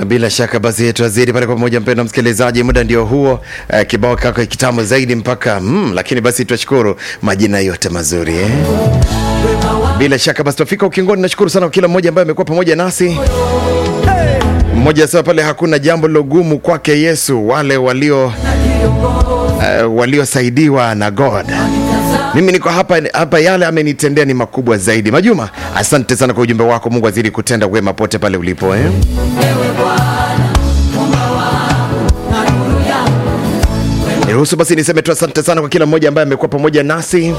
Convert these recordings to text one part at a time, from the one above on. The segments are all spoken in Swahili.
bila shaka basi tuazidi pale kwa pamoja, mpendwa msikilizaji, muda ndio huo. Uh, kibao kako kitamu zaidi mpaka mm, lakini basi tuashukuru majina yote mazuri eh? Bila shaka basi tufika ukingoni. Nashukuru sana kwa kila mmoja ambaye amekuwa pamoja nasi. Mmoja sasa pale, hakuna jambo lilogumu kwake Yesu, wale walio uh, waliosaidiwa na God. Mimi niko hapa hapa, yale amenitendea ni makubwa zaidi. Majuma, asante sana kwa ujumbe wako. Mungu azidi kutenda wema pote pale ulipo eh? Niruhusu basi niseme tu asante sana kwa kila mmoja ambaye amekuwa pamoja nasi.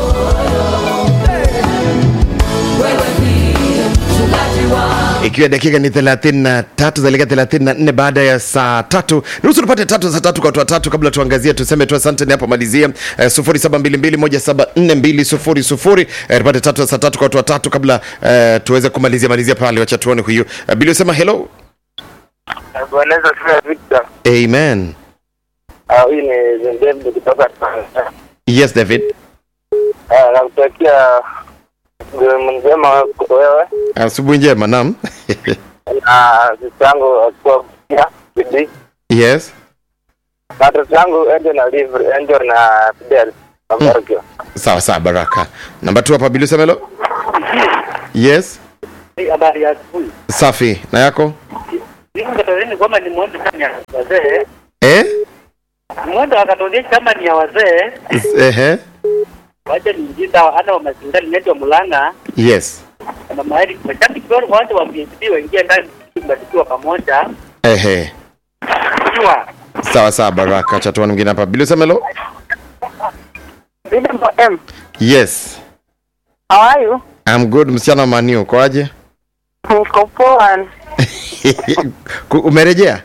Ikiwa dakika ni 33 zaelekea 34 baada ya saa tatu, nusu tupate tatu za tatu kwa watu watatu, kabla tuangazie tuseme tu asante ni hapo malizia eh, 0722174200 eh, tupate tatu za saa tatu kwa watu watatu kabla eh, tuweze kumalizia malizia pale. Wacha tuone huyu eh, Bili usema hello. Bwana Yesu asifiwe Victor. Amen. Ah, huyu ni David kutoka Tanzania. Yes David. Ah, nakutakia jioni njema wewe Asubuhi njema. Naam. na sisi yangu akiwa pia bidii yes. na watoto yangu Angel na Liv, Angel na Fidel wabarikiwa. Sawa sawa, baraka. Namba tu hapa Bili usema hello. Yes. Habari ya asubuhi. Safi. Na yako? Niko Katolini kwamba ni mwendo kama ni ya wazee. Eh? Mwendo wa Katoliki kama ni ya wazee. Ehe. Wacha niingiza hata wa mazingani inaitwa Mulanga Yes. na mahali mashabiki wale wote wa PSP waingie ndani kubarikiwa pamoja. Ehe. Jua. Sawa sawa, baraka. Acha tuone mwingine hapa. Bili usema hello. Freedom M. Yes. How are you? I'm good, msichana wa Maniu. Kwaje? Niko poa. Ku- Umerejea?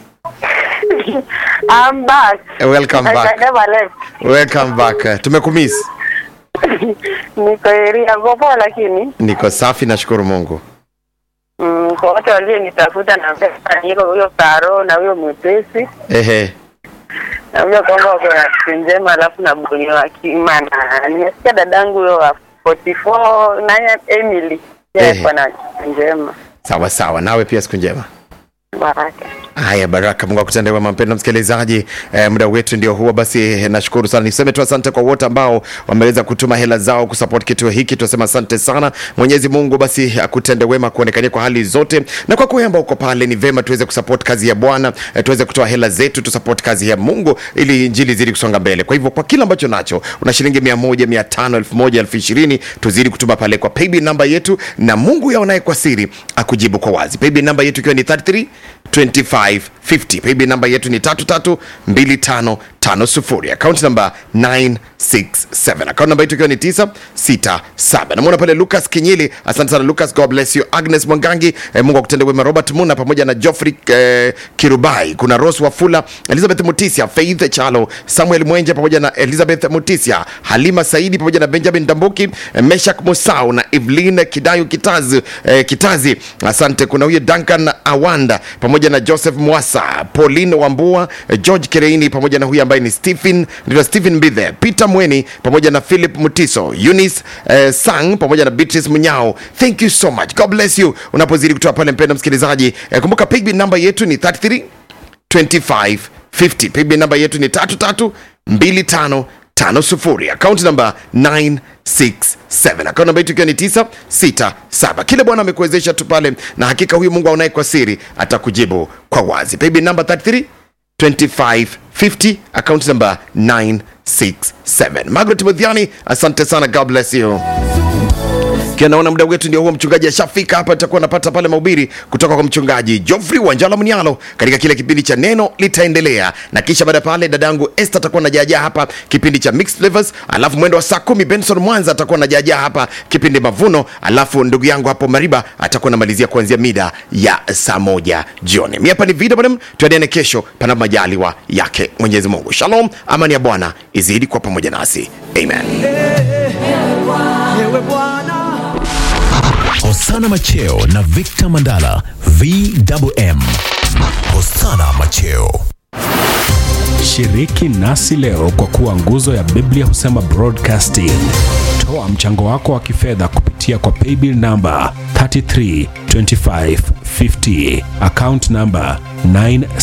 I'm back. Welcome I back. never left. Welcome back. Uh, Tumekumiss. Niko area niko poa lakini Niko safi, nashukuru Mungu. mm, kwa watu walionitafuta na pesa niko huyo Karo na huyo mwepesi Ehe. naambia kwamba wako na siku njema, alafu na buni wa kima na nimesikia dadangu huyo wa 44 naye Emily Ehe. yeye kwa na siku njema. Sawa sawa, nawe pia siku njema. Baraka. Haya, baraka. Mungu akutende wema, mpendwa msikilizaji. Eh, muda wetu ndio huo. Basi eh, nashukuru sana, niseme tu asante kwa wote ambao wameweza kutuma hela zao kusupport kituo hiki. Tunasema asante sana. Mwenyezi Mungu basi akutende wema, kuonekania kwa hali zote, na kwa kweli ambao uko pale, ni vema tuweze kusupport kazi ya Bwana, eh, tuweze kutoa hela zetu, tusupport kazi ya Mungu ili injili zidi kusonga mbele. Kwa hivyo kwa kila ambacho nacho, una shilingi mia moja, mia tano, elfu moja, elfu ishirini, tuzidi kutuma pale kwa paybill namba yetu, na Mungu yaonaye kwa siri akujibu kwa wazi. Paybill namba yetu ikiwa ni 33 2550 paybill namba yetu ni 332550 account namba 967 account namba yetu ikiwa ni 967 namwona pale lucas kinyili asante sana lucas god bless you agnes mwangangi eh, mungu akutende wema robert muna pamoja na joffrey eh, kirubai kuna ros wafula elizabeth mutisia faith chalo samuel mwenje pamoja na elizabeth mutisia halima saidi pamoja na benjamin dambuki eh, meshak musau na evelyn kidayo kitazi, eh, kitazi asante kuna huyo duncan awanda pamoja na joseph mwasa pauline wambua eh, george kereini pamoja na huyu ambaye ni stephen ndio stephen mbithe peter mweni pamoja na philip mutiso eunice eh, sang pamoja na beatrice munyao thank you so much god bless you unapozidi kutoa pale mpendo msikilizaji eh, kumbuka pigbi namba yetu ni 33 2550 paybill namba yetu ni 332550 akaunti namba 967 akaunti namba yetu ikiwa ni 967 kile bwana amekuwezesha tu pale na hakika huyu mungu aonaye kwa siri atakujibu kwa wazi paybill namba 33 2550 account number 967 margaret mudhiani asante sana god bless you Kia naona muda wetu ndio huo, mchungaji ashafika hapa, tutakuwa napata pale mahubiri kutoka kwa mchungaji Geoffrey Wanjala Mnyalo katika kile kipindi cha neno litaendelea, na kisha baada ya pale dadangu Esther atakuwa najaajaa hapa kipindi cha mixed flavors, alafu mwendo wa saa kumi Benson Mwanza atakuwa najaajaa hapa kipindi mavuno, alafu ndugu yangu hapo Mariba atakuwa namalizia kuanzia mida ya saa moja jioni. Mi hapa ni Vida Madam, tuadiane kesho panapo majaliwa yake Mwenyezi Mungu. Shalom, amani ya Bwana izidi kwa pamoja nasi, amen. Hosana Macheo na Victor Mandala VMM. Hosana Macheo. Shiriki nasi leo kwa kuwa nguzo ya Biblia husema broadcasting. Toa mchango wako wa kifedha kupitia kwa paybill namba 332550 50 account number 9